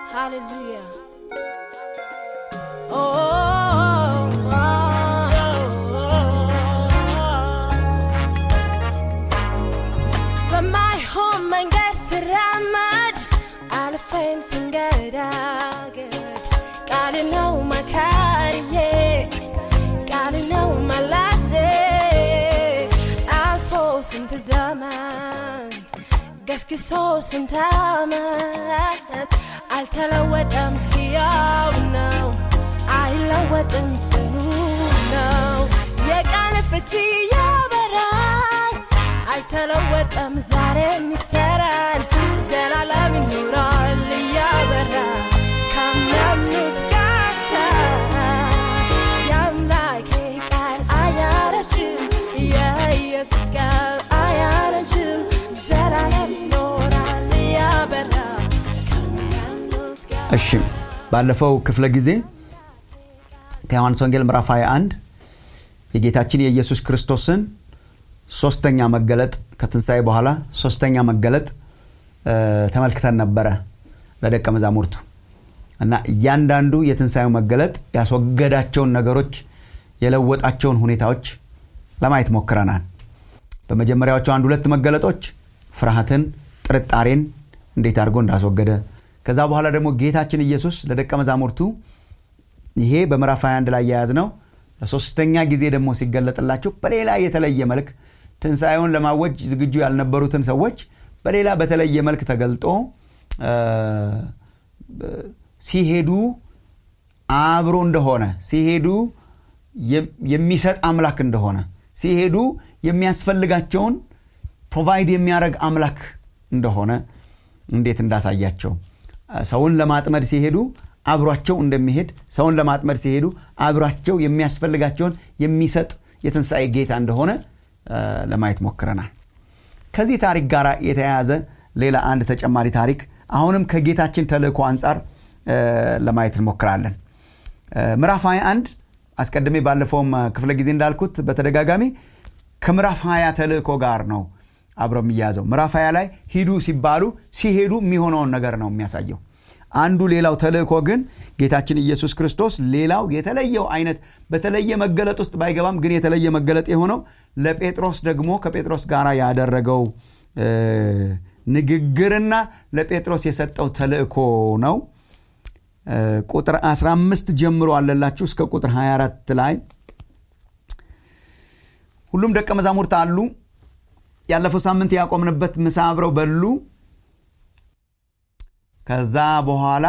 Hallelujah. Oh, oh, በማይሆን መንገድ ስራመድ አልፌም ስንገዳገድ ቃል ነው መካሪዬ ቃል ነው መላሴ አልፎ ስንት ዘመን ገስግሶ ስንት ዓመት አልተለወጠም፣ ሕያው ነው፣ አይለወጥም፣ ጽኑ ነው። የቃል ፍቺ ያበራል፣ አልተለወጠም፣ ዛሬም ይሰራል፣ ዘላለም ይኖራል እያበራ ካመኑት ጋር የአምላኬ ቃል አያረጅም፣ የኢየሱስ ቃል አያረጅም፣ ዘላለም ይኖራል እያበራ ከሚያምኑት ጋር እሺ ባለፈው ክፍለ ጊዜ ከዮሐንስ ወንጌል ምዕራፍ 21 የጌታችን የኢየሱስ ክርስቶስን ሶስተኛ መገለጥ ከትንሣኤ በኋላ ሶስተኛ መገለጥ እ፣ ተመልክተን ነበረ ለደቀ መዛሙርቱ እና እያንዳንዱ የትንሣኤው መገለጥ ያስወገዳቸውን ነገሮች የለወጣቸውን ሁኔታዎች ለማየት ሞክረናል በመጀመሪያዎቹ አንድ ሁለት መገለጦች ፍርሃትን ጥርጣሬን እንዴት አድርጎ እንዳስወገደ ከዛ በኋላ ደግሞ ጌታችን ኢየሱስ ለደቀ መዛሙርቱ ይሄ በምዕራፍ 21 ላይ የያዝ ነው ለሶስተኛ ጊዜ ደግሞ ሲገለጥላቸው በሌላ የተለየ መልክ ትንሣኤውን ለማወጅ ዝግጁ ያልነበሩትን ሰዎች በሌላ በተለየ መልክ ተገልጦ እ፣ ሲሄዱ አብሮ እንደሆነ ሲሄዱ የም- የሚሰጥ አምላክ እንደሆነ ሲሄዱ የሚያስፈልጋቸውን ፕሮቫይድ የሚያደርግ አምላክ እንደሆነ እንዴት እንዳሳያቸው ሰውን ለማጥመድ ሲሄዱ አብሯቸው እንደሚሄድ ሰውን ለማጥመድ ሲሄዱ አብሯቸው የሚያስፈልጋቸውን የሚሰጥ የትንሣኤ ጌታ እንደሆነ እ፣ ለማየት ሞክረናል ከዚህ ታሪክ ጋር የተያያዘ ሌላ አንድ ተጨማሪ ታሪክ አሁንም ከጌታችን ተልእኮ አንጻር እ፣ ለማየት እንሞክራለን እ፣ ምዕራፍ 21 አስቀድሜ ባለፈውም እ፣ ክፍለ ጊዜ እንዳልኩት በተደጋጋሚ ከምዕራፍ 20 ተልእኮ ጋር ነው አብሮ የሚያዘው ምዕራፍ 20 ላይ ሂዱ ሲባሉ ሲሄዱ የሚሆነውን ነገር ነው የሚያሳየው አንዱ ሌላው ተልእኮ ግን ጌታችን ኢየሱስ ክርስቶስ ሌላው የተለየው አይነት በተለየ መገለጥ ውስጥ ባይገባም ግን የተለየ መገለጥ የሆነው ለጴጥሮስ ደግሞ ከጴጥሮስ ጋር ያደረገው እ፣ ንግግርና ለጴጥሮስ የሰጠው ተልእኮ ነው እ፣ ቁጥር 15 ጀምሮ አለላችሁ እስከ ቁጥር 24 ላይ ሁሉም ደቀ መዛሙርት አሉ ያለፈው ሳምንት ያቆምንበት ምሳ አብረው በሉ ከዛ በኋላ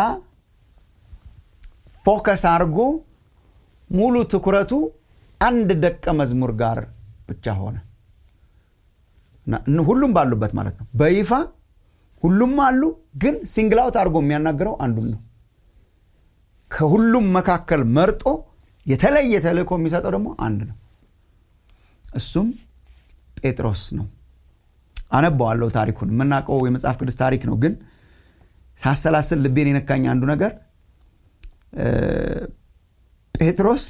ፎከስ አድርጎ ሙሉ ትኩረቱ አንድ ደቀ መዝሙር ጋር ብቻ ሆነ እና እን- ሁሉም ባሉበት ማለት ነው በይፋ ሁሉም አሉ ግን ሲንግላውት አድርጎ የሚያናግረው አንዱን ነው ከሁሉም መካከል መርጦ የተለየ ተልእኮ የሚሰጠው ደግሞ አንድ ነው እሱም ጴጥሮስ ነው አነባዋለሁ ታሪኩን የምናውቀው የመጽሐፍ ቅዱስ ታሪክ ነው ግን ሳሰላስል ልቤን የነካኝ አንዱ ነገር እ፣ ጴጥሮስ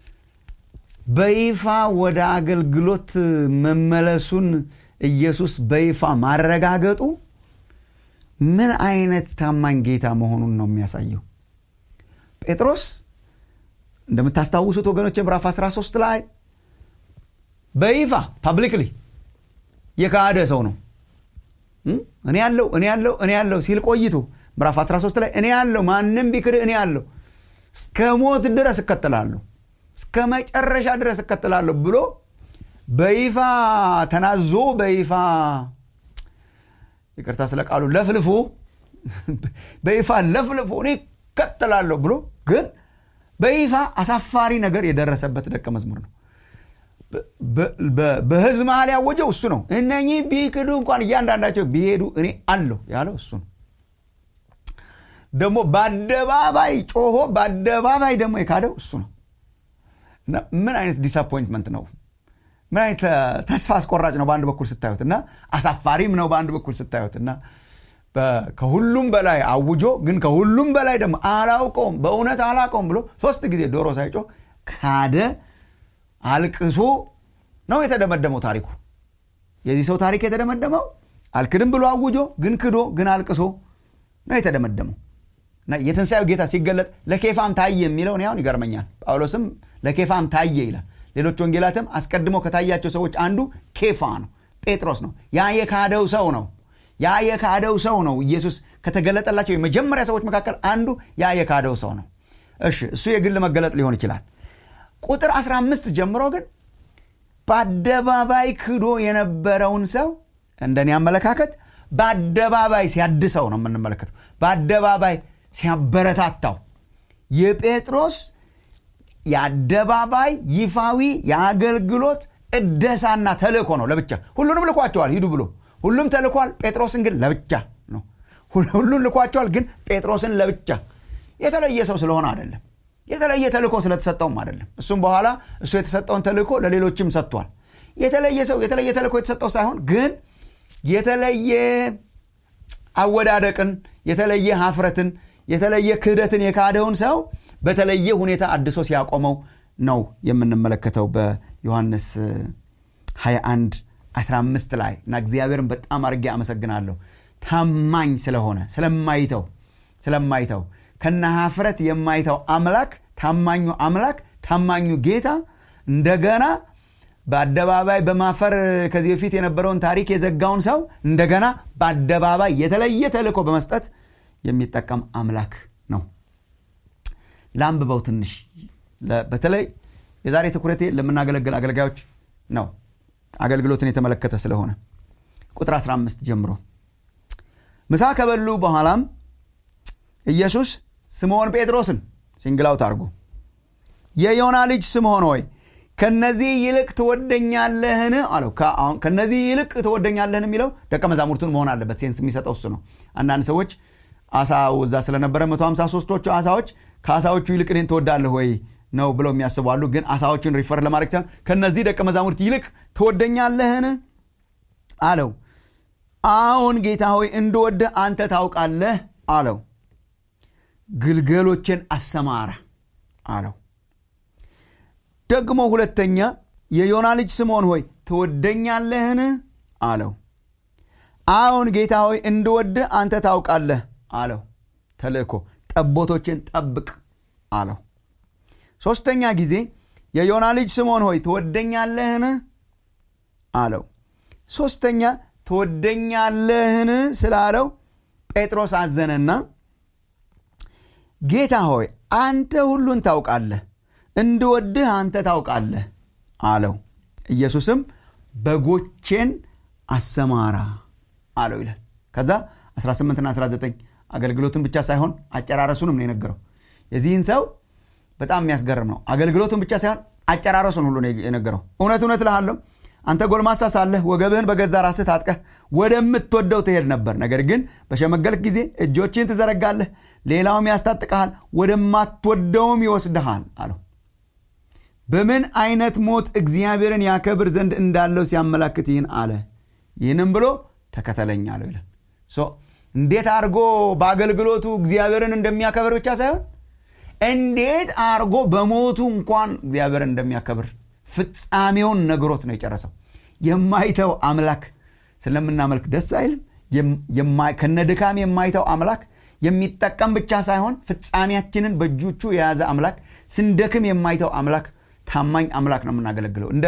በይፋ ወደ አገልግሎት መመለሱን ኢየሱስ በይፋ ማረጋገጡ ምን አይነት ታማኝ ጌታ መሆኑን ነው የሚያሳየው ጴጥሮስ እንደምታስታውሱት ወገኖች ምዕራፍ 13 ላይ በይፋ ፐብሊክሊ የካደ ሰው ነው እም? እኔ ያለው እኔ ያለው እኔ ያለው ሲል ቆይቶ ምዕራፍ 13 ላይ እኔ ያለው ማንም ቢክድ እኔ ያለው እስከ ሞት ድረስ እከተላለሁ እስከ መጨረሻ ድረስ እከተላለሁ ብሎ በይፋ ተናዞ በይፋ ይቅርታ ስለ ቃሉ ለፍልፎ በይፋ ለፍልፎ እኔ እከተላለሁ ብሎ ግን በይፋ አሳፋሪ ነገር የደረሰበት ደቀ መዝሙር ነው በ- በ- በህዝብ መሀል ያወጀው እሱ ነው እነኚህ ቢክዱ እንኳን እያንዳንዳቸው ቢሄዱ እኔ አለሁ ያለው እሱ ነው ደግሞ በአደባባይ ጮሆ በአደባባይ ደግሞ የካደው እሱ ነው እና ምን አይነት ዲስአፖይንትመንት ነው ምን አይነት እ፣ ተስፋ አስቆራጭ ነው በአንድ በኩል ስታዩት እና አሳፋሪም ነው በአንድ በኩል ስታዩት እና በ- ከሁሉም በላይ አውጆ ግን ከሁሉም በላይ ደግሞ አላውቀውም በእውነት አላውቀውም ብሎ ሶስት ጊዜ ዶሮ ሳይጮህ ካደ አልቅሶ ነው የተደመደመው ታሪኩ የዚህ ሰው ታሪክ የተደመደመው አልክድም ብሎ አውጆ ግን ክዶ ግን አልቅሶ ነው የተደመደመው እና የትንሣኤው ጌታ ሲገለጥ ለኬፋም ታየ የሚለው እኔ አሁን ይገርመኛል ጳውሎስም ለኬፋም ታየ ይላል ሌሎች ወንጌላትም አስቀድሞ ከታያቸው ሰዎች አንዱ ኬፋ ነው ጴጥሮስ ነው ያ የካደው ሰው ነው ያ የካደው ሰው ነው ኢየሱስ ከተገለጠላቸው የመጀመሪያ ሰዎች መካከል አንዱ ያ የካደው ሰው ነው እሺ እሱ የግል መገለጥ ሊሆን ይችላል ቁጥር 15 ጀምሮ ግን በአደባባይ ክዶ የነበረውን ሰው እንደኔ አመለካከት በአደባባይ ሲያድሰው ነው የምንመለከተው በአደባባይ ሲያበረታታው የጴጥሮስ የአደባባይ ይፋዊ የአገልግሎት እደሳና ተልእኮ ነው ለብቻ ሁሉንም ልኳቸዋል ሂዱ ብሎ ሁሉም ተልኳል ጴጥሮስን ግን ለብቻ ነው ሁሉን ልኳቸዋል ግን ጴጥሮስን ለብቻ የተለየ ሰው ስለሆነ አይደለም የተለየ ተልእኮ ስለተሰጠውም አይደለም እሱም በኋላ እሱ የተሰጠውን ተልእኮ ለሌሎችም ሰጥቷል የተለየ ሰው የተለየ ተልእኮ የተሰጠው ሳይሆን ግን የተለየ አወዳደቅን የተለየ ሀፍረትን የተለየ ክህደትን የካደውን ሰው በተለየ ሁኔታ አድሶ ሲያቆመው ነው የምንመለከተው በዮሐንስ 21 15 ላይ እና እግዚአብሔርን በጣም አድርጌ አመሰግናለሁ ታማኝ ስለሆነ ስለማይተው ስለማይተው ከነ ሀፍረት የማይተው አምላክ ታማኙ አምላክ ታማኙ ጌታ እንደገና በአደባባይ በማፈር ከዚህ በፊት የነበረውን ታሪክ የዘጋውን ሰው እንደገና በአደባባይ የተለየ ተልእኮ በመስጠት የሚጠቀም አምላክ ነው ላንብበው ትንሽ በተለይ የዛሬ ትኩረቴ ለምናገለግል አገልጋዮች ነው አገልግሎትን የተመለከተ ስለሆነ ቁጥር 15 ጀምሮ ምሳ ከበሉ በኋላም ኢየሱስ ስምዖን ጴጥሮስን ሲንግላውት አድርጎ የዮና ልጅ ስምዖን ሆይ ከነዚህ ይልቅ ትወደኛለህን አለው ከነዚህ ይልቅ ትወደኛለህን የሚለው ደቀ መዛሙርቱን መሆን አለበት ሴንስ የሚሰጠው እሱ ነው አንዳንድ ሰዎች አሳው እዛ ስለነበረ 153ቶቹ አሳዎች ከአሳዎቹ ይልቅ እኔን ትወዳለህ ወይ ነው ብለው የሚያስቡ አሉ ግን አሳዎችን ሪፈር ለማድረግ ሳይሆን ከነዚህ ደቀ መዛሙርት ይልቅ ትወደኛለህን አለው አዎን ጌታ ሆይ እንድወድህ አንተ ታውቃለህ አለው ግልገሎችን አሰማራ አለው ደግሞ ሁለተኛ የዮና ልጅ ስምዖን ሆይ ትወደኛለህን አለው አዎን ጌታ ሆይ እንድወድህ አንተ ታውቃለህ አለው ተልእኮ ጠቦቶችን ጠብቅ አለው ሦስተኛ ጊዜ የዮና ልጅ ስምዖን ሆይ ትወደኛለህን አለው ሦስተኛ ትወደኛለህን ስላለው ጴጥሮስ አዘነና ጌታ ሆይ አንተ ሁሉን ታውቃለህ እንድወድህ አንተ ታውቃለህ አለው ኢየሱስም በጎቼን አሰማራ አለው ይላል ከዛ 18ና 19 አገልግሎቱን ብቻ ሳይሆን አጨራረሱንም ነው የነገረው የዚህን ሰው በጣም የሚያስገርም ነው አገልግሎቱን ብቻ ሳይሆን አጨራረሱን ሁሉ ነው የነገረው እውነት እውነት ልሃለሁ አንተ ጎልማሳ ሳለህ ወገብህን በገዛ ራስህ ታጥቀህ ወደምትወደው ትሄድ ነበር ነገር ግን በሸመገልክ ጊዜ እጆችን ትዘረጋለህ ሌላውም ያስታጥቀሃል ወደማትወደውም ይወስድሃል አለው በምን አይነት ሞት እግዚአብሔርን ያከብር ዘንድ እንዳለው ሲያመላክት ይህን አለ ይህንም ብሎ ተከተለኝ አለው ይላል እንዴት አድርጎ በአገልግሎቱ እግዚአብሔርን እንደሚያከብር ብቻ ሳይሆን እንዴት አድርጎ በሞቱ እንኳን እግዚአብሔርን እንደሚያከብር ፍጻሜውን ነግሮት ነው የጨረሰው የማይተው አምላክ ስለምናመልክ ደስ አይልም ከነ ድካም የማይተው አምላክ የሚጠቀም ብቻ ሳይሆን ፍጻሜያችንን በእጆቹ የያዘ አምላክ ስንደክም የማይተው አምላክ ታማኝ አምላክ ነው የምናገለግለው እንደ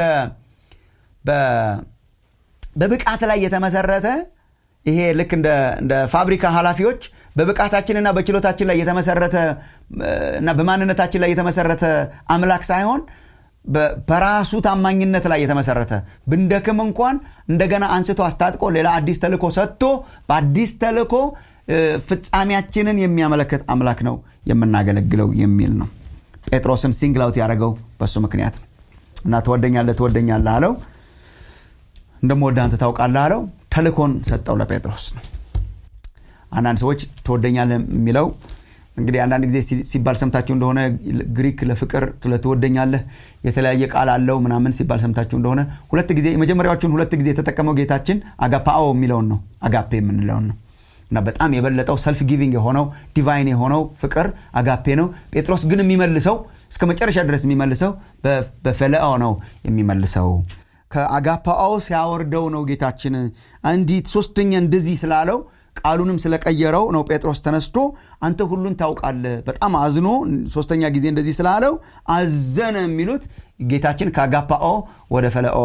በብቃት ላይ የተመሰረተ ይሄ ልክ እንደ ፋብሪካ ኃላፊዎች በብቃታችንና በችሎታችን ላይ የተመሰረተ እና በማንነታችን ላይ የተመሰረተ አምላክ ሳይሆን በራሱ ታማኝነት ላይ የተመሰረተ ብንደክም እንኳን እንደገና አንስቶ አስታጥቆ ሌላ አዲስ ተልኮ ሰጥቶ በአዲስ ተልኮ ፍጻሜያችንን የሚያመለክት አምላክ ነው የምናገለግለው የሚል ነው ጴጥሮስን ሲንግላውት ያደረገው በሱ ምክንያት ነው እና ትወደኛለህ ትወደኛለህ አለው እንደምወደ አንተ ታውቃለህ አለው ተልኮን ሰጠው ለጴጥሮስ ነው አንዳንድ ሰዎች ትወደኛለህ የሚለው እንግዲህ አንዳንድ ጊዜ ሲባል ሰምታችሁ እንደሆነ ግሪክ ለፍቅር ለትወደኛለህ የተለያየ ቃል አለው ምናምን ሲባል ሰምታችሁ እንደሆነ ሁለት ጊዜ የመጀመሪያዎቹን ሁለት ጊዜ የተጠቀመው ጌታችን አጋፓኦ የሚለውን ነው አጋፔ የምንለውን ነው እና በጣም የበለጠው ሰልፍ ጊቪንግ የሆነው ዲቫይን የሆነው ፍቅር አጋፔ ነው ጴጥሮስ ግን የሚመልሰው እስከ መጨረሻ ድረስ የሚመልሰው በፈለኦ ነው የሚመልሰው ከአጋፓኦ ሲያወርደው ነው ጌታችን አንዲት ሶስተኛ እንደዚህ ስላለው ቃሉንም ስለቀየረው ነው ጴጥሮስ ተነስቶ አንተ ሁሉን ታውቃለህ በጣም አዝኖ ሶስተኛ ጊዜ እንደዚህ ስላለው አዘነ የሚሉት ጌታችን ከአጋፓኦ ወደ ፈለኦ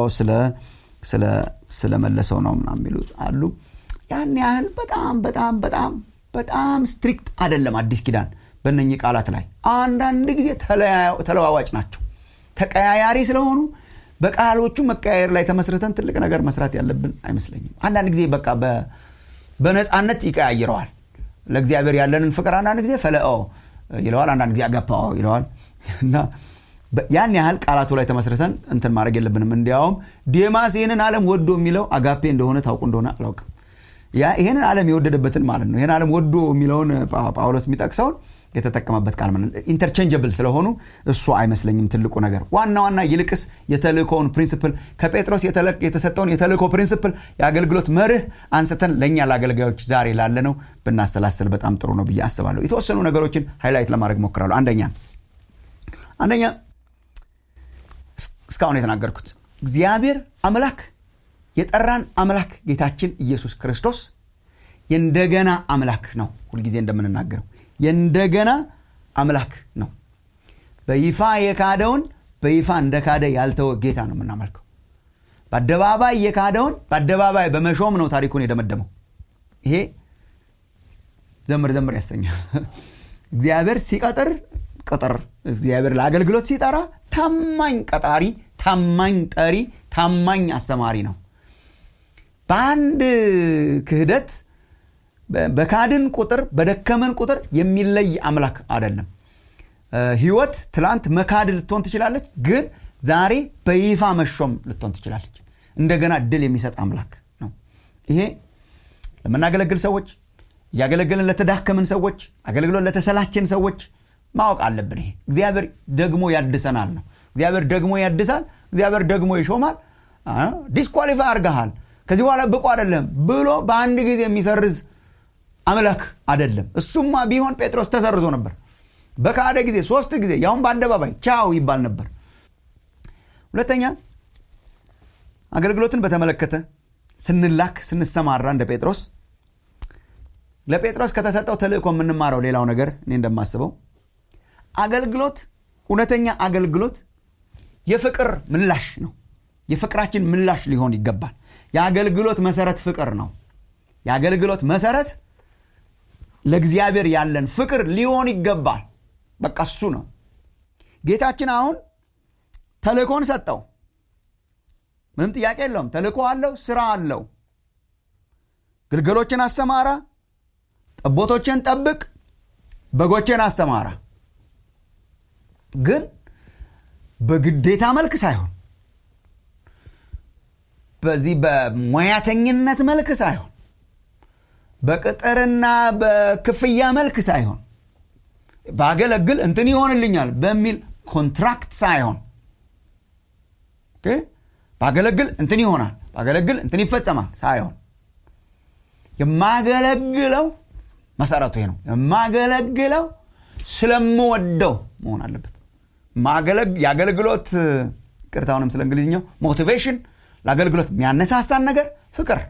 ስለመለሰው ነው ምናምን የሚሉት አሉ ያን ያህል በጣም በጣም በጣም በጣም ስትሪክት አይደለም አዲስ ኪዳን በእነኚህ ቃላት ላይ አንዳንድ ጊዜ ተለዋዋጭ ናቸው ተቀያያሪ ስለሆኑ በቃሎቹ መቀያየር ላይ ተመስርተን ትልቅ ነገር መስራት ያለብን አይመስለኝም አንዳንድ ጊዜ በቃ በነፃነት ይቀያይረዋል ለእግዚአብሔር ያለንን ፍቅር አንዳንድ ጊዜ ፈለኦ ይለዋል አንዳንድ ጊዜ አገፓኦ ይለዋል እና ያን ያህል ቃላቱ ላይ ተመስርተን እንትን ማድረግ የለብንም እንዲያውም ዴማስ ይህንን ዓለም ወዶ የሚለው አጋፔ እንደሆነ ታውቁ እንደሆነ አላውቅም ይህንን ዓለም የወደደበትን ማለት ነው ይህን ዓለም ወዶ የሚለውን ጳውሎስ የሚጠቅሰውን የተጠቀመበት ቃል ኢንተርቼንጀብል ስለሆኑ እሱ አይመስለኝም ትልቁ ነገር ዋና ዋና ይልቅስ የተልእኮውን ፕሪንስፕል ከጴጥሮስ የተሰጠውን የተልእኮ ፕሪንስፕል የአገልግሎት መርህ አንስተን ለእኛ ለአገልጋዮች ዛሬ ላለ ነው ብናሰላስል በጣም ጥሩ ነው ብዬ አስባለሁ የተወሰኑ ነገሮችን ሃይላይት ለማድረግ ሞክራሉ አንደኛ አንደኛ እስካሁን የተናገርኩት እግዚአብሔር አምላክ የጠራን አምላክ ጌታችን ኢየሱስ ክርስቶስ የእንደገና አምላክ ነው ሁልጊዜ እንደምንናገረው የእንደገና አምላክ ነው በይፋ የካደውን በይፋ እንደ ካደ ያልተወ ጌታ ነው የምናመልከው በአደባባይ የካደውን በአደባባይ በመሾም ነው ታሪኩን የደመደመው ይሄ ዘምር ዘምር ያሰኛል እግዚአብሔር ሲቀጥር ቅጥር እግዚአብሔር ለአገልግሎት ሲጠራ ታማኝ ቀጣሪ ታማኝ ጠሪ ታማኝ አስተማሪ ነው በአንድ ክህደት በካድን ቁጥር በደከመን ቁጥር የሚለይ አምላክ አይደለም ህይወት ትላንት መካድ ልትሆን ትችላለች ግን ዛሬ በይፋ መሾም ልትሆን ትችላለች እንደገና ድል የሚሰጥ አምላክ ነው ይሄ ለምናገለግል ሰዎች እያገለገልን ለተዳከምን ሰዎች አገልግሎት ለተሰላችን ሰዎች ማወቅ አለብን ይሄ እግዚአብሔር ደግሞ ያድሰናል ነው እግዚአብሔር ደግሞ ያድሳል እግዚአብሔር ደግሞ ይሾማል ዲስኳሊፋይ አርገሃል ከዚህ በኋላ ብቁ አይደለም ብሎ በአንድ ጊዜ የሚሰርዝ አምላክ አይደለም እሱማ ቢሆን ጴጥሮስ ተሰርዞ ነበር በካደ ጊዜ ሶስት ጊዜ ያሁን በአደባባይ ቻው ይባል ነበር ሁለተኛ አገልግሎትን በተመለከተ ስንላክ ስንሰማራ እንደ ጴጥሮስ ለጴጥሮስ ከተሰጠው ተልእኮ የምንማረው ሌላው ነገር እኔ እንደማስበው አገልግሎት እውነተኛ አገልግሎት የፍቅር ምላሽ ነው የፍቅራችን ምላሽ ሊሆን ይገባል የአገልግሎት መሰረት ፍቅር ነው የአገልግሎት መሰረት ለእግዚአብሔር ያለን ፍቅር ሊሆን ይገባል በቃ እሱ ነው ጌታችን አሁን ተልእኮን ሰጠው ምንም ጥያቄ የለውም ተልእኮ አለው ስራ አለው ግልገሎችን አሰማራ ጠቦቶችን ጠብቅ በጎችን አሰማራ ግን በግዴታ መልክ ሳይሆን በዚህ በሙያተኝነት መልክ ሳይሆን በቅጥርና በክፍያ መልክ ሳይሆን ባገለግል እንትን ይሆንልኛል በሚል ኮንትራክት ሳይሆን ባገለግል እንትን ይሆናል ባገለግል እንትን ይፈጸማል ሳይሆን የማገለግለው መሰረቱ ይሄ ነው የማገለግለው ስለምወደው መሆን አለበት የአገልግሎት ቅርታውንም ስለ እንግሊዝኛው ሞቲቬሽን ለአገልግሎት የሚያነሳሳን ነገር ፍቅር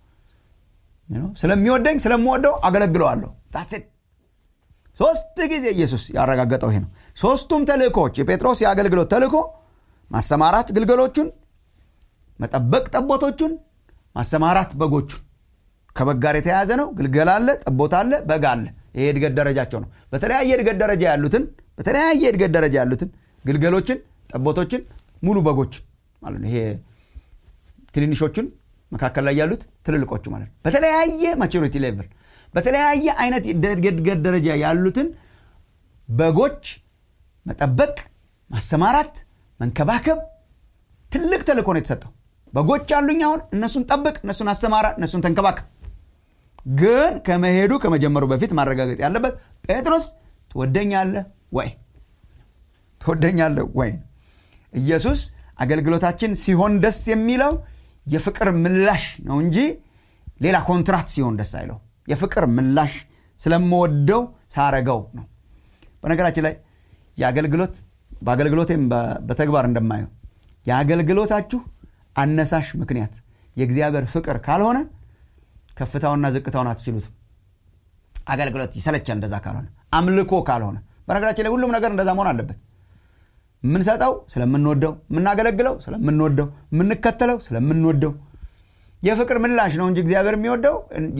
ስለሚወደኝ ስለምወደው አገለግለዋለሁ ታሴት ሶስት ጊዜ ኢየሱስ ያረጋገጠው ይሄ ነው ሶስቱም ተልእኮዎች የጴጥሮስ የአገልግሎት ተልእኮ ማሰማራት ግልገሎቹን መጠበቅ ጠቦቶቹን ማሰማራት በጎቹን ከበግ ጋር የተያያዘ ነው ግልገል አለ ጠቦት አለ በግ አለ ይሄ እድገት ደረጃቸው ነው በተለያየ እድገት ደረጃ ያሉትን በተለያየ እድገት ደረጃ ያሉትን ግልገሎችን ጠቦቶችን ሙሉ በጎችን ማለት ነው ይሄ ትንንሾቹን መካከል ላይ ያሉት ትልልቆቹ ማለት ነው በተለያየ ማቹሪቲ ሌቭል በተለያየ አይነት እድገት ደረጃ ያሉትን በጎች መጠበቅ ማሰማራት መንከባከብ ትልቅ ተልእኮ ነው የተሰጠው በጎች አሉኝ አሁን እነሱን ጠብቅ እነሱን አሰማራ እነሱን ተንከባከብ ግን ከመሄዱ ከመጀመሩ በፊት ማረጋገጥ ያለበት ጴጥሮስ ትወደኛለህ ወይ ትወደኛለህ ወይ ኢየሱስ አገልግሎታችን ሲሆን ደስ የሚለው የፍቅር ምላሽ ነው እንጂ ሌላ ኮንትራት ሲሆን ደስ አይለው የፍቅር ምላሽ ስለምወደው ሳረገው ነው በነገራችን ላይ የአገልግሎት በአገልግሎቴም በተግባር እንደማየው የአገልግሎታችሁ አነሳሽ ምክንያት የእግዚአብሔር ፍቅር ካልሆነ ከፍታውና ዝቅታውን አትችሉትም አገልግሎት ይሰለቻል እንደዛ ካልሆነ አምልኮ ካልሆነ በነገራችን ላይ ሁሉም ነገር እንደዛ መሆን አለበት የምንሰጠው ስለምንወደው የምናገለግለው ስለምንወደው የምንከተለው ስለምንወደው የፍቅር ምላሽ ነው እንጂ እግዚአብሔር የሚወደው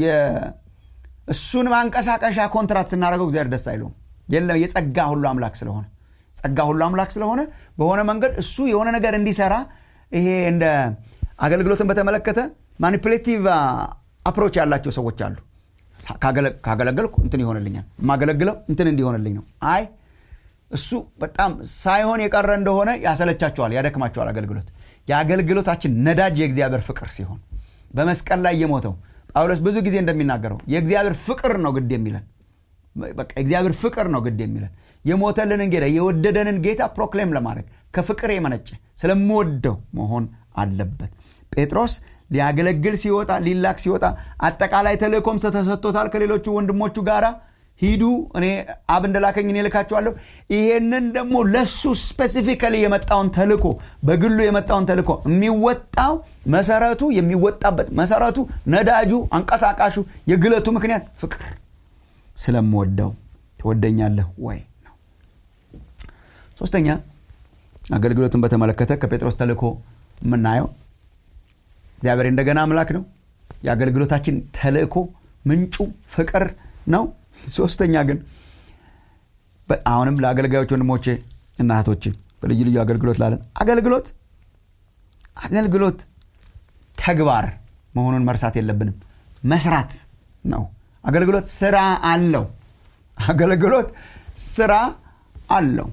እሱን ማንቀሳቀሻ ኮንትራት ስናደርገው እግዚአብሔር ደስ አይለውም የለም የጸጋ ሁሉ አምላክ ስለሆነ ጸጋ ሁሉ አምላክ ስለሆነ በሆነ መንገድ እሱ የሆነ ነገር እንዲሰራ ይሄ እንደ አገልግሎትን በተመለከተ ማኒፕሌቲቭ አፕሮች ያላቸው ሰዎች አሉ ካገለገልኩ እንትን ይሆንልኛል የማገለግለው እንትን እንዲሆንልኝ ነው አይ እሱ በጣም ሳይሆን የቀረ እንደሆነ ያሰለቻቸዋል ያደክማቸዋል አገልግሎት የአገልግሎታችን ነዳጅ የእግዚአብሔር ፍቅር ሲሆን በመስቀል ላይ የሞተው ጳውሎስ ብዙ ጊዜ እንደሚናገረው የእግዚአብሔር ፍቅር ነው ግድ የሚለን በቃ እግዚአብሔር ፍቅር ነው ግድ የሚለን የሞተልንን ጌታ የወደደንን ጌታ ፕሮክሌም ለማድረግ ከፍቅር የመነጨ ስለምወደው መሆን አለበት ጴጥሮስ ሊያገለግል ሲወጣ ሊላክ ሲወጣ አጠቃላይ ተልእኮም ተሰጥቶታል ከሌሎቹ ወንድሞቹ ጋራ ሂዱ እኔ አብ እንደላከኝ እኔ ልካችኋለሁ ይሄንን ደግሞ ለሱ ስፔሲፊካሊ የመጣውን ተልኮ በግሉ የመጣውን ተልኮ የሚወጣው መሰረቱ የሚወጣበት መሰረቱ ነዳጁ አንቀሳቃሹ የግለቱ ምክንያት ፍቅር ስለምወደው ትወደኛለህ ወይ ነው ሶስተኛ አገልግሎትን በተመለከተ ከጴጥሮስ ተልኮ የምናየው እግዚአብሔር እንደገና አምላክ ነው የአገልግሎታችን ተልእኮ ምንጩ ፍቅር ነው ሶስተኛ ግን አሁንም ለአገልጋዮች ወንድሞቼ እና እህቶቼ በልዩ ልዩ አገልግሎት ላለን አገልግሎት አገልግሎት ተግባር መሆኑን መርሳት የለብንም መስራት ነው አገልግሎት ስራ አለው አገልግሎት ስራ አለው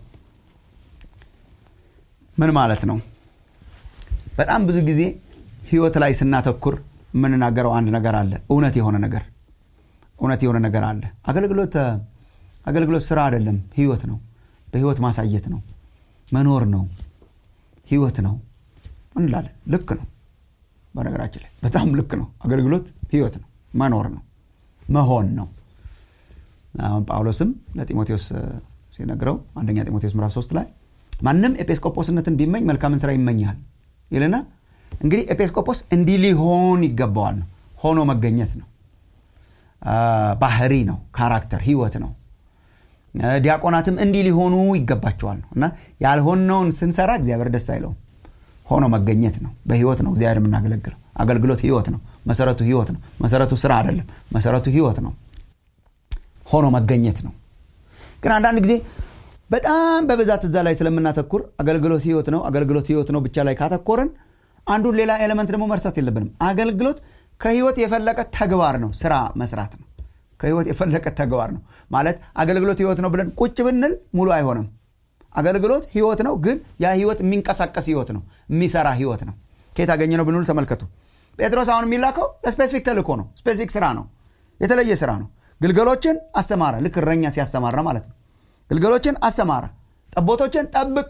ምን ማለት ነው በጣም ብዙ ጊዜ ህይወት ላይ ስናተኩር የምንናገረው አንድ ነገር አለ እውነት የሆነ ነገር እውነት የሆነ ነገር አለ አገልግሎት አገልግሎት ስራ አይደለም ህይወት ነው በህይወት ማሳየት ነው መኖር ነው ህይወት ነው እንላለን ልክ ነው በነገራችን ላይ በጣም ልክ ነው አገልግሎት ህይወት ነው መኖር ነው መሆን ነው አሁን ጳውሎስም ለጢሞቴዎስ ሲነግረው አንደኛ ጢሞቴዎስ ምዕራፍ 3 ላይ ማንም ኤጲስቆጶስነትን ቢመኝ መልካምን ስራ ይመኛል ይልና እንግዲህ ኤጲስቆጶስ እንዲህ ሊሆን ይገባዋል ነው ሆኖ መገኘት ነው ባህሪ ነው ካራክተር ህይወት ነው ዲያቆናትም እንዲህ ሊሆኑ ይገባቸዋል ነው እና ያልሆነውን ስንሰራ እግዚአብሔር ደስ አይለውም ሆኖ መገኘት ነው በህይወት ነው እግዚአብሔር የምናገለግለው አገልግሎት ህይወት ነው መሰረቱ ህይወት ነው መሰረቱ ስራ አይደለም መሰረቱ ህይወት ነው ሆኖ መገኘት ነው ግን አንዳንድ ጊዜ በጣም በብዛት እዛ ላይ ስለምናተኩር አገልግሎት ህይወት ነው አገልግሎት ህይወት ነው ብቻ ላይ ካተኮርን አንዱን ሌላ ኤሌመንት ደግሞ መርሳት የለብንም አገልግሎት ከህይወት የፈለቀ ተግባር ነው ስራ መስራት ነው ከህይወት የፈለቀ ተግባር ነው ማለት አገልግሎት ህይወት ነው ብለን ቁጭ ብንል ሙሉ አይሆንም አገልግሎት ህይወት ነው ግን ያ ህይወት የሚንቀሳቀስ ህይወት ነው የሚሰራ ህይወት ነው ከየት አገኘ ነው ብንል ተመልከቱ ጴጥሮስ አሁን የሚላከው ለስፔሲፊክ ተልኮ ነው ስፔሲፊክ ስራ ነው የተለየ ስራ ነው ግልገሎችን አሰማራ ልክ እረኛ ሲያሰማራ ማለት ነው ግልገሎችን አሰማራ ጠቦቶችን ጠብቅ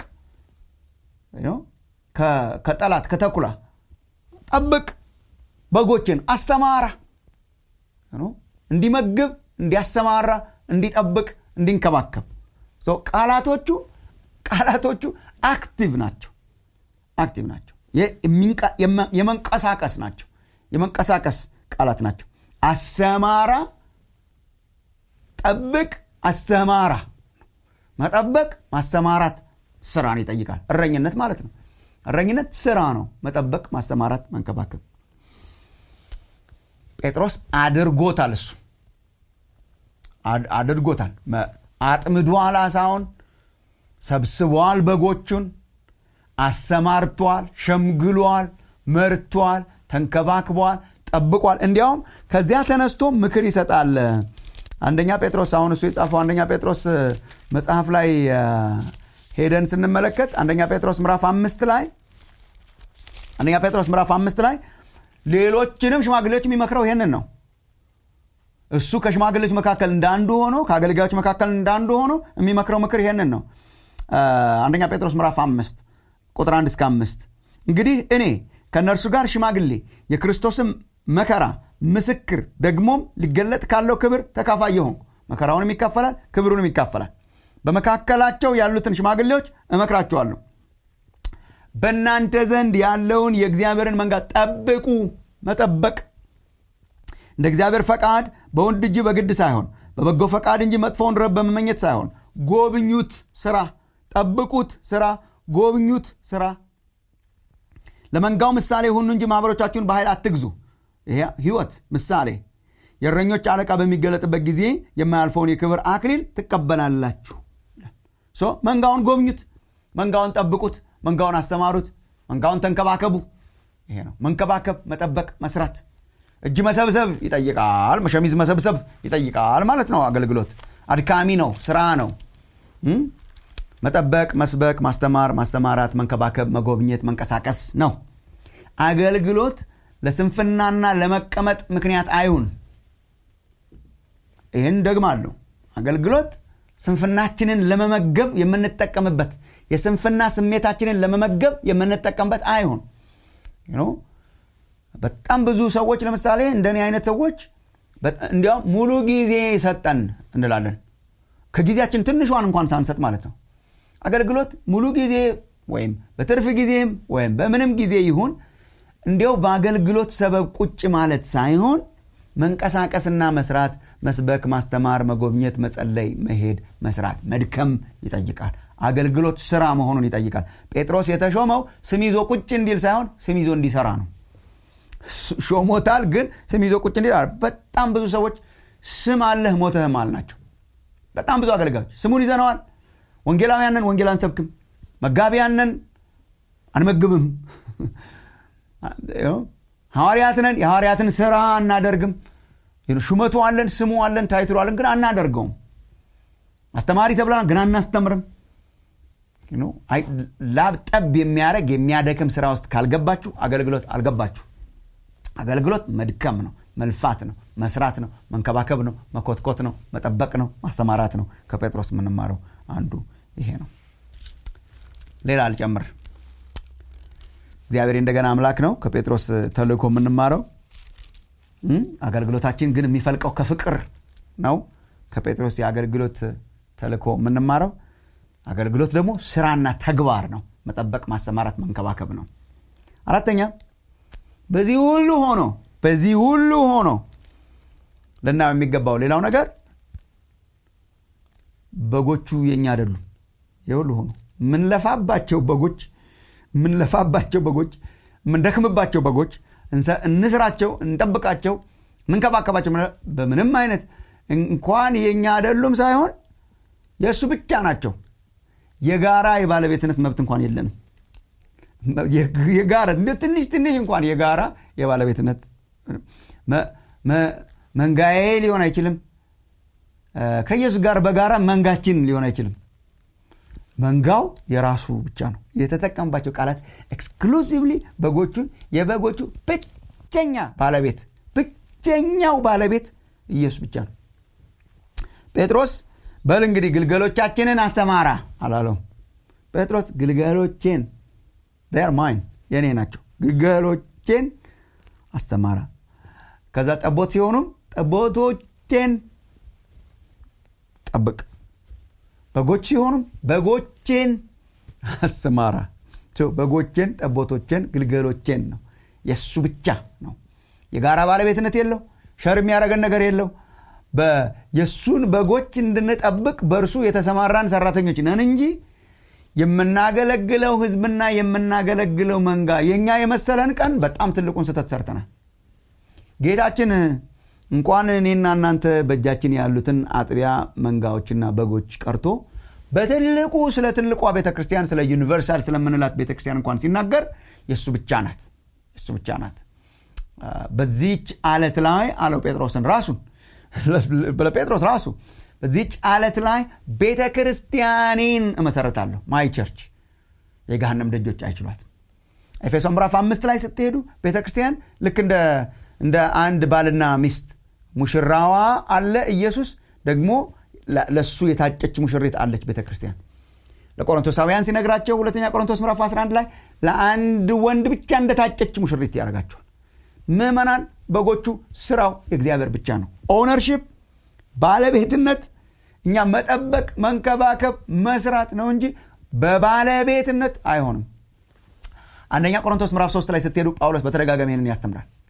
ከጠላት ከተኩላ ጠብቅ በጎችን አሰማራ እንዲመግብ እንዲያሰማራ እንዲጠብቅ እንዲንከባከብ ቃላቶቹ ቃላቶቹ አክቲቭ ናቸው አክቲቭ ናቸው የመንቀሳቀስ ናቸው የመንቀሳቀስ ቃላት ናቸው አሰማራ ጠብቅ አሰማራ መጠበቅ ማሰማራት ስራን ይጠይቃል እረኝነት ማለት ነው እረኝነት ስራ ነው መጠበቅ ማሰማራት መንከባከብ ጴጥሮስ አድርጎታል እሱ አድርጎታል አጥምዷል አሳውን ሰብስቧል በጎቹን አሰማርቷል ሸምግሏል መርቷል ተንከባክቧል ጠብቋል እንዲያውም ከዚያ ተነስቶ ምክር ይሰጣል አንደኛ ጴጥሮስ አሁን እሱ የጻፈው አንደኛ ጴጥሮስ መጽሐፍ ላይ ሄደን ስንመለከት አንደኛ ጴጥሮስ ምዕራፍ አምስት ላይ አንደኛ ጴጥሮስ ምዕራፍ አምስት ላይ ሌሎችንም ሽማግሌዎች የሚመክረው ይሄንን ነው እሱ ከሽማግሌዎች መካከል እንዳንዱ ሆኖ ከአገልጋዮች መካከል እንዳንዱ ሆኖ የሚመክረው ምክር ይሄንን ነው አንደኛ ጴጥሮስ ምዕራፍ አምስት ቁጥር አንድ እስከ አምስት እንግዲህ እኔ ከእነርሱ ጋር ሽማግሌ የክርስቶስም መከራ ምስክር ደግሞም ሊገለጥ ካለው ክብር ተካፋይ የሆንኩ መከራውንም ይካፈላል ክብሩንም ይካፈላል በመካከላቸው ያሉትን ሽማግሌዎች እመክራቸዋለሁ በእናንተ ዘንድ ያለውን የእግዚአብሔርን መንጋ ጠብቁ መጠበቅ እንደ እግዚአብሔር ፈቃድ በወንድ እጅ በግድ ሳይሆን በበጎ ፈቃድ እንጂ መጥፎውን ረብ በመመኘት ሳይሆን ጎብኙት ስራ ጠብቁት ስራ ጎብኙት ስራ ለመንጋው ምሳሌ ሁኑ እንጂ ማኅበሮቻችሁን በኃይል አትግዙ ይሄ ህይወት ምሳሌ የእረኞች አለቃ በሚገለጥበት ጊዜ የማያልፈውን የክብር አክሊል ትቀበላላችሁ ሶ መንጋውን ጎብኙት መንጋውን ጠብቁት መንጋውን አሰማሩት መንጋውን ተንከባከቡ ይሄ ነው መንከባከብ መጠበቅ መስራት እጅ መሰብሰብ ይጠይቃል ሸሚዝ መሰብሰብ ይጠይቃል ማለት ነው አገልግሎት አድካሚ ነው ስራ ነው መጠበቅ መስበክ ማስተማር ማስተማራት መንከባከብ መጎብኘት መንቀሳቀስ ነው አገልግሎት ለስንፍናና ለመቀመጥ ምክንያት አይሁን ይህን ደግማለሁ አገልግሎት ስንፍናችንን ለመመገብ የምንጠቀምበት የስንፍና ስሜታችንን ለመመገብ የምንጠቀምበት አይሁን በጣም ብዙ ሰዎች ለምሳሌ እንደኔ አይነት ሰዎች እንዲያውም ሙሉ ጊዜ ሰጠን እንላለን ከጊዜያችን ትንሿን እንኳን ሳንሰጥ ማለት ነው አገልግሎት ሙሉ ጊዜ ወይም በትርፍ ጊዜም ወይም በምንም ጊዜ ይሁን እንዲያው በአገልግሎት ሰበብ ቁጭ ማለት ሳይሆን መንቀሳቀስና መስራት መስበክ ማስተማር መጎብኘት መጸለይ መሄድ መስራት መድከም ይጠይቃል አገልግሎት ስራ መሆኑን ይጠይቃል ጴጥሮስ የተሾመው ስም ይዞ ቁጭ እንዲል ሳይሆን ስም ይዞ እንዲሰራ ነው ሾሞታል ግን ስም ይዞ ቁጭ እንዲል በጣም ብዙ ሰዎች ስም አለህ ሞተህም አልናቸው በጣም ብዙ አገልጋዮች ስሙን ይዘነዋል ወንጌላውያንን ወንጌል አንሰብክም መጋቢያንን አንመግብም ሐዋርያትንን የሐዋርያትን ስራ አናደርግም ሹመቱ አለን ስሙ አለን ታይትሉ አለን ግን አናደርገውም አስተማሪ ተብለናል ግን አናስተምርም ላብ ጠብ የሚያደረግ የሚያደክም ስራ ውስጥ ካልገባችሁ አገልግሎት አልገባችሁ አገልግሎት መድከም ነው መልፋት ነው መስራት ነው መንከባከብ ነው መኮትኮት ነው መጠበቅ ነው ማስተማራት ነው ከጴጥሮስ የምንማረው አንዱ ይሄ ነው ሌላ አልጨምር እግዚአብሔር እንደገና አምላክ ነው ከጴጥሮስ ተልእኮ የምንማረው አገልግሎታችን ግን የሚፈልቀው ከፍቅር ነው ከጴጥሮስ የአገልግሎት ተልእኮ የምንማረው አገልግሎት ደግሞ ስራና ተግባር ነው መጠበቅ ማሰማራት መንከባከብ ነው አራተኛ በዚህ ሁሉ ሆኖ በዚህ ሁሉ ሆኖ ልናየው የሚገባው ሌላው ነገር በጎቹ የኛ አይደሉም የሁሉ ሆኖ ምንለፋባቸው በጎች ምንለፋባቸው በጎች ምንደክምባቸው በጎች እንስራቸው እንጠብቃቸው ምንከባከባቸው በምንም አይነት እንኳን የእኛ አይደሉም ሳይሆን የእሱ ብቻ ናቸው የጋራ የባለቤትነት መብት እንኳን የለንም የጋራ ትንሽ ትንሽ እንኳን የጋራ የባለቤትነት መንጋዬ ሊሆን አይችልም ከኢየሱስ ጋር በጋራ መንጋችን ሊሆን አይችልም መንጋው የራሱ ብቻ ነው የተጠቀምባቸው ቃላት ኤክስክሉሲቭሊ በጎቹን የበጎቹ ብቸኛ ባለቤት ብቸኛው ባለቤት ኢየሱስ ብቻ ነው ጴጥሮስ በል እንግዲህ ግልገሎቻችንን አስተማራ አላለውም ጴጥሮስ ግልገሎቼን ር ማይን የኔ ናቸው ግልገሎቼን አስተማራ ከዛ ጠቦት ሲሆኑም ጠቦቶቼን ጠብቅ በጎች ሲሆኑም በጎቼን አሰማራ በጎቼን ጠቦቶቼን ግልገሎቼን ነው የእሱ ብቻ ነው የጋራ ባለቤትነት የለው ሸር የሚያደረገን ነገር የለው የእሱን በጎች እንድንጠብቅ በእርሱ የተሰማራን ሰራተኞች ነን እንጂ የምናገለግለው ህዝብና የምናገለግለው መንጋ የእኛ የመሰለን ቀን በጣም ትልቁን ስህተት ሰርተናል ጌታችን እንኳን እኔና እናንተ በእጃችን ያሉትን አጥቢያ መንጋዎችና በጎች ቀርቶ በትልቁ ስለ ትልቋ ቤተ ክርስቲያን ስለ ዩኒቨርሳል ስለምንላት ቤተ ክርስቲያን እንኳን ሲናገር የእሱ ብቻ ናት የእሱ ብቻ ናት በዚች አለት ላይ አለው ጴጥሮስን ራሱን ለጴጥሮስ ራሱ በዚች አለት ላይ ቤተ ክርስቲያኔን እመሰረታለሁ ማይ ቸርች የገሃነም ደጆች አይችሏትም ኤፌሶ ምዕራፍ አምስት ላይ ስትሄዱ ቤተ ክርስቲያን ልክ እንደ አንድ ባልና ሚስት ሙሽራዋ አለ ኢየሱስ ደግሞ ለእሱ የታጨች ሙሽሪት አለች ቤተ ክርስቲያን ለቆሮንቶሳውያን ሲነግራቸው ሁለተኛ ቆሮንቶስ ምዕራፍ 11 ላይ ለአንድ ወንድ ብቻ እንደታጨች ሙሽሪት ያደርጋቸዋል ምዕመናን በጎቹ ስራው የእግዚአብሔር ብቻ ነው ኦነርሽፕ ባለቤትነት እኛ መጠበቅ መንከባከብ መስራት ነው እንጂ በባለቤትነት አይሆንም አንደኛ ቆሮንቶስ ምዕራፍ 3 ላይ ስትሄዱ ጳውሎስ በተደጋጋሚ ይህንን ያስተምራል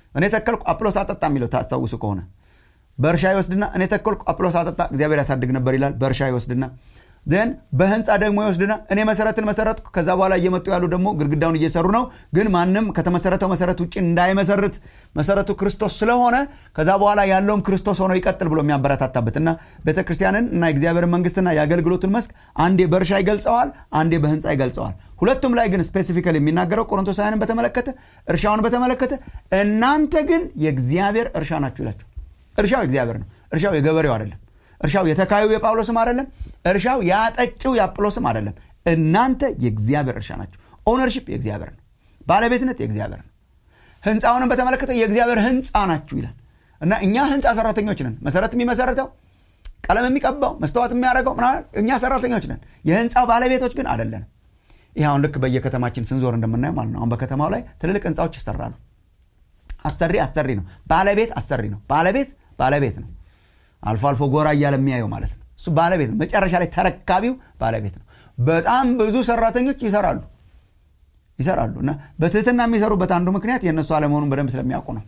እኔ ተከልኩ አጵሎስ አጠጣ የሚለው ታስታውሱ ከሆነ በእርሻ ይወስድና እኔ ተከልኩ አጵሎስ አጠጣ እግዚአብሔር ያሳድግ ነበር ይላል በእርሻ ይወስድና ን በህንፃ ደግሞ ይወስድና እኔ መሰረትን መሰረትኩ ከዛ በኋላ እየመጡ ያሉ ደግሞ ግድግዳውን እየሰሩ ነው ግን ማንም ከተመሰረተው መሰረት ውጭ እንዳይመሰርት መሰረቱ ክርስቶስ ስለሆነ ከዛ በኋላ ያለውም ክርስቶስ ሆኖ ይቀጥል ብሎ የሚያበረታታበት እና ቤተ ክርስቲያንን እና የእግዚአብሔርን መንግስትና የአገልግሎቱን መስክ አንዴ በእርሻ ይገልጸዋል አንዴ በህንፃ ይገልጸዋል ሁለቱም ላይ ግን ስፔሲፊካሊ የሚናገረው ቆሮንቶሳውያንን በተመለከተ እርሻውን በተመለከተ እናንተ ግን የእግዚአብሔር እርሻ ናችሁ ይላቸው እርሻው እግዚአብሔር ነው እርሻው የገበሬው አይደለም እርሻው የተካዩ የጳውሎስም አይደለም እርሻው ያጠጭው የአጵሎስም አይደለም እናንተ የእግዚአብሔር እርሻ ናቸው ኦነርሽፕ የእግዚአብሔር ነው ባለቤትነት የእግዚአብሔር ነው ህንፃውንም በተመለከተ የእግዚአብሔር ህንፃ ናችሁ ይላል እና እኛ ህንፃ ሰራተኞች ነን መሰረት የሚመሰረተው ቀለም የሚቀባው መስተዋት የሚያደርገው እኛ ሰራተኞች ነን የህንፃው ባለቤቶች ግን አይደለንም ይህ አሁን ልክ በየከተማችን ስንዞር እንደምናየው ማለት ነው አሁን በከተማው ላይ ትልልቅ ህንፃዎች ይሰራሉ አሰሪ አሰሪ ነው ባለቤት አሰሪ ነው ባለቤት ባለቤት ነው አልፎ አልፎ ጎራ እያለ የሚያየው ማለት ነው እሱ ባለቤት ነው መጨረሻ ላይ ተረካቢው ባለቤት ነው በጣም ብዙ ሰራተኞች ይሰራሉ ይሰራሉ እና በትህትና የሚሰሩበት አንዱ ምክንያት የእነሱ አለመሆኑን በደንብ ስለሚያውቁ ነው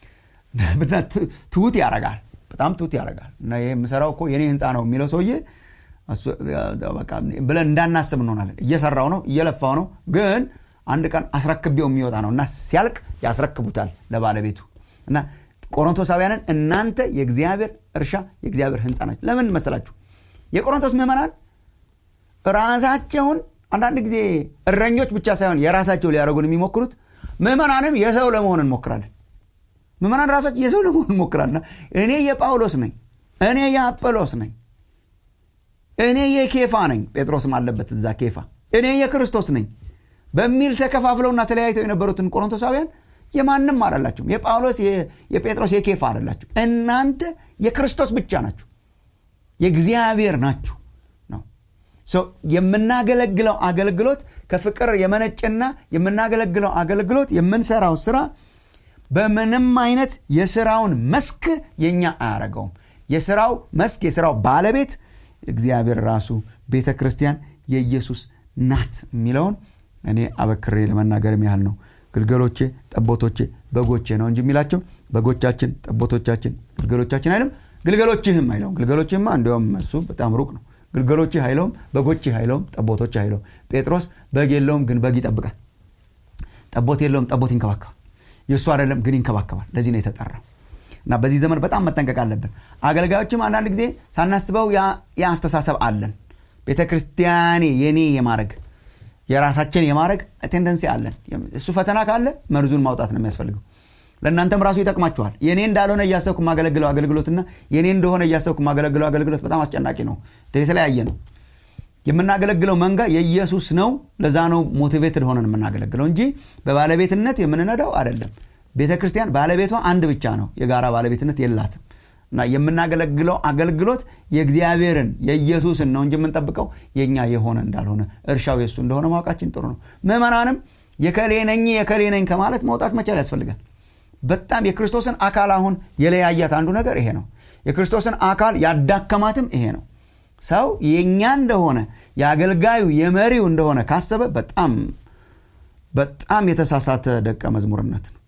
ትሁት ያረጋል በጣም ትሁት ያረጋል እና ይህ የምሰራው እኮ የኔ ህንፃ ነው የሚለው ሰውዬ ብለን እንዳናስብ እንሆናለን እየሰራው ነው እየለፋው ነው ግን አንድ ቀን አስረክቤው የሚወጣ ነው እና ሲያልቅ ያስረክቡታል ለባለቤቱ እና ቆሮንቶሳውያንን እናንተ የእግዚአብሔር እርሻ የእግዚአብሔር ህንፃ ናቸው ለምን መሰላችሁ የቆሮንቶስ ምዕመናን ራሳቸውን አንዳንድ ጊዜ እረኞች ብቻ ሳይሆን የራሳቸው ሊያደረጉን የሚሞክሩት ምዕመናንም የሰው ለመሆን እንሞክራለን ምዕመናን ራሳቸው የሰው ለመሆን እንሞክራለን እኔ የጳውሎስ ነኝ እኔ የአጵሎስ ነኝ እኔ የኬፋ ነኝ ጴጥሮስም አለበት እዛ ኬፋ እኔ የክርስቶስ ነኝ በሚል ተከፋፍለውና ተለያይተው የነበሩትን ቆሮንቶሳውያን የማንም አላላችሁም የጳውሎስ የጴጥሮስ የኬፋ አላላችሁ እናንተ የክርስቶስ ብቻ ናችሁ የእግዚአብሔር ናችሁ ነው የምናገለግለው አገልግሎት ከፍቅር የመነጭና የምናገለግለው አገልግሎት የምንሰራው ስራ በምንም አይነት የስራውን መስክ የኛ አያረገውም የስራው መስክ የስራው ባለቤት እግዚአብሔር ራሱ ቤተ ክርስቲያን የኢየሱስ ናት የሚለውን እኔ አበክሬ ለመናገርም ያህል ነው ግልገሎቼ ጠቦቶቼ በጎቼ ነው እንጂ የሚላቸው በጎቻችን ጠቦቶቻችን ግልገሎቻችን አይልም ግልገሎችህም አይለውም ግልገሎችህማ እንዲያውም እሱ በጣም ሩቅ ነው ግልገሎችህ አይለውም በጎችህ አይለውም ጠቦቶች አይለውም ጴጥሮስ በግ የለውም ግን በግ ይጠብቃል ጠቦት የለውም ጠቦት ይንከባከባል የእሱ አይደለም ግን ይንከባከባል ለዚህ ነው የተጠራው እና በዚህ ዘመን በጣም መጠንቀቅ አለብን አገልጋዮችም አንዳንድ ጊዜ ሳናስበው ያ አስተሳሰብ አለን ቤተ ክርስቲያኔ የኔ የማድረግ የራሳችን የማድረግ ቴንደንሲ አለን እሱ ፈተና ካለ መርዙን ማውጣት ነው የሚያስፈልገው ለእናንተም ራሱ ይጠቅማችኋል የኔ እንዳልሆነ እያሰብኩ ማገለግለው አገልግሎትና የኔ እንደሆነ እያሰብኩ ማገለግለው አገልግሎት በጣም አስጨናቂ ነው የተለያየ ነው የምናገለግለው መንጋ የኢየሱስ ነው ለዛ ነው ሞቲቬትድ ሆነን የምናገለግለው እንጂ በባለቤትነት የምንነዳው አይደለም ቤተ ክርስቲያን ባለቤቷ አንድ ብቻ ነው የጋራ ባለቤትነት የላትም እና የምናገለግለው አገልግሎት የእግዚአብሔርን የኢየሱስን ነው እንጂ የምንጠብቀው የእኛ የሆነ እንዳልሆነ እርሻው የእሱ እንደሆነ ማወቃችን ጥሩ ነው ምዕመናንም የከሌ ነኝ የከሌ ነኝ ከማለት መውጣት መቻል ያስፈልጋል በጣም የክርስቶስን አካል አሁን የለያያት አንዱ ነገር ይሄ ነው የክርስቶስን አካል ያዳከማትም ይሄ ነው ሰው የእኛ እንደሆነ የአገልጋዩ የመሪው እንደሆነ ካሰበ በጣም በጣም የተሳሳተ ደቀ መዝሙርነት ነው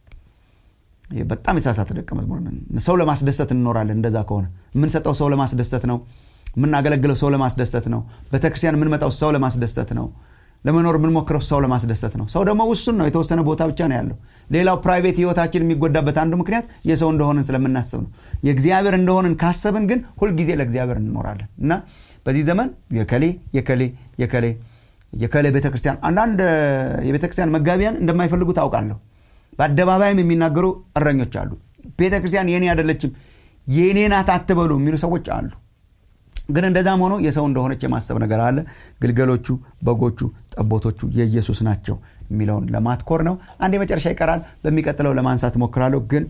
በጣም የተሳሳተ ደቀ መዝሙርነት ሰው ለማስደሰት እንኖራለን እንደዛ ከሆነ የምንሰጠው ሰው ለማስደሰት ነው የምናገለግለው ሰው ለማስደሰት ነው ቤተክርስቲያን የምንመጣው ሰው ለማስደሰት ነው ለመኖር የምንሞክረው ሰው ለማስደሰት ነው ሰው ደግሞ ውሱን ነው የተወሰነ ቦታ ብቻ ነው ያለው ሌላው ፕራይቬት ህይወታችን የሚጎዳበት አንዱ ምክንያት የሰው እንደሆንን ስለምናስብ ነው የእግዚአብሔር እንደሆንን ካሰብን ግን ሁልጊዜ ለእግዚአብሔር እንኖራለን እና በዚህ ዘመን የከሌ የከሌ የከሌ የከሌ ቤተክርስቲያን አንዳንድ የቤተክርስቲያን መጋቢያን እንደማይፈልጉ ታውቃለሁ በአደባባይም የሚናገሩ እረኞች አሉ ቤተክርስቲያን የኔ አይደለችም የኔ ናት አትበሉ የሚሉ ሰዎች አሉ ግን እንደዛም ሆኖ የሰው እንደሆነች የማሰብ ነገር አለ ግልገሎቹ በጎቹ ጠቦቶቹ የኢየሱስ ናቸው የሚለውን ለማትኮር ነው አንድ የመጨረሻ ይቀራል በሚቀጥለው ለማንሳት ሞክራለሁ ግን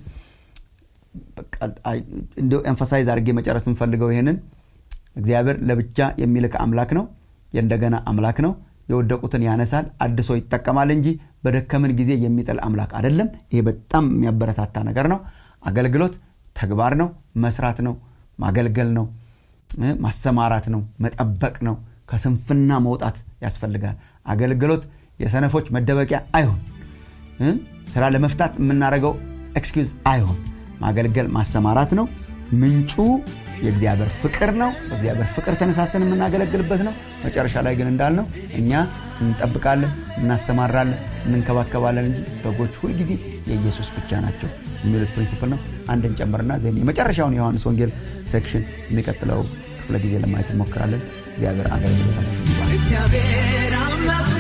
እንደ ኤንፈሳይዝ አድርጌ መጨረስ የምፈልገው ይህንን እግዚአብሔር ለብቻ የሚልክ አምላክ ነው የእንደገና አምላክ ነው የወደቁትን ያነሳል አድሶ ይጠቀማል እንጂ በደከምን ጊዜ የሚጥል አምላክ አይደለም ይሄ በጣም የሚያበረታታ ነገር ነው አገልግሎት ተግባር ነው መስራት ነው ማገልገል ነው ማሰማራት ነው መጠበቅ ነው ከስንፍና መውጣት ያስፈልጋል አገልግሎት የሰነፎች መደበቂያ አይሁን ስራ ለመፍታት የምናደርገው ኤክስኪውዝ አይሆን ማገልገል ማሰማራት ነው ምንጩ የእግዚአብሔር ፍቅር ነው በእግዚአብሔር ፍቅር ተነሳስተን የምናገለግልበት ነው መጨረሻ ላይ ግን እንዳልነው እኛ እንጠብቃለን እናሰማራለን እንንከባከባለን እንጂ በጎች ሁልጊዜ የኢየሱስ ብቻ ናቸው የሚሉት ፕሪንሲፕል ነው አንድን ጨምርና የመጨረሻውን የዮሐንስ ወንጌል ሴክሽን የሚቀጥለው ክፍለ ጊዜ ለማየት እንሞክራለን እግዚአብሔር አገልግሎታችሁ ይባል እግዚአብሔር አምላክ